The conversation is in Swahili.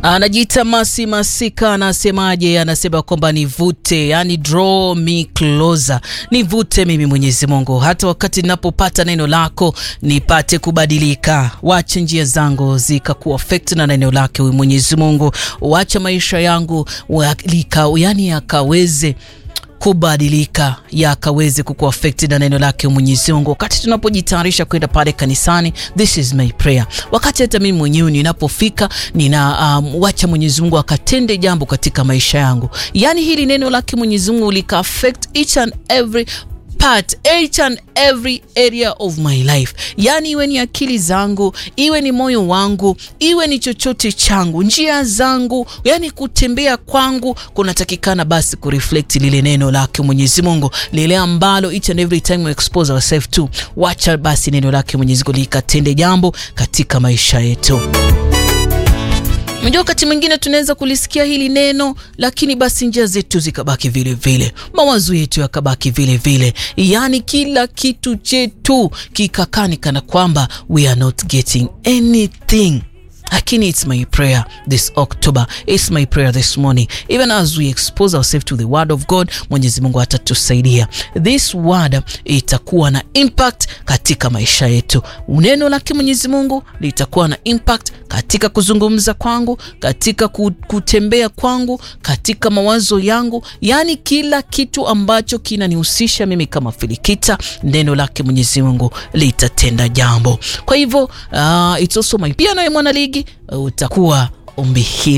Anajiita Masi Masika, anasemaje? Anasema kwamba nivute, yani draw me closer, nivute mimi Mwenyezi Mungu, hata wakati ninapopata neno lako nipate kubadilika. Wache njia zangu zikakuwa affect na neno lake huyu Mwenyezi Mungu, wacha maisha yangu lika, yani yakaweze kubadilika yakaweze kuku affect na neno lake Mwenyezi Mungu. Wakati tunapojitayarisha kwenda pale kanisani, this is my prayer. Wakati hata mimi mwenyewe ninapofika, nina um, wacha Mwenyezi Mungu akatende jambo katika maisha yangu, yaani hili neno lake Mwenyezi Mungu lika affect each and every part each and every area of my life, yaani iwe ni akili zangu, iwe ni moyo wangu, iwe ni chochote changu, njia zangu, yaani kutembea kwangu kunatakikana basi kureflect lile neno lake Mwenyezi Mungu, lile ambalo each and every time we expose ourselves to. Wacha basi neno lake Mwenyezi Mungu likatende jambo katika maisha yetu. Unajua, wakati mwingine tunaweza kulisikia hili neno lakini basi njia zetu zikabaki vile vile, mawazo yetu yakabaki vile vile, yaani kila kitu chetu kikakani kana kwamba we are not getting anything. Lakini it's my prayer this October, it's my prayer this morning, even as we expose ourselves to the word of God, Mwenyezi Mungu atatusaidia. This word itakuwa na impact katika maisha yetu. Neno lake Mwenyezi Mungu litakuwa na impact katika kuzungumza kwangu, katika kutembea kwangu, katika mawazo yangu, yaani kila kitu ambacho kinanihusisha mimi kama Filikita, neno lake Mwenyezi Mungu litatenda jambo. Kwa hivyo uh, it's also my pia nawe mwana ligi utakuwa ombi hili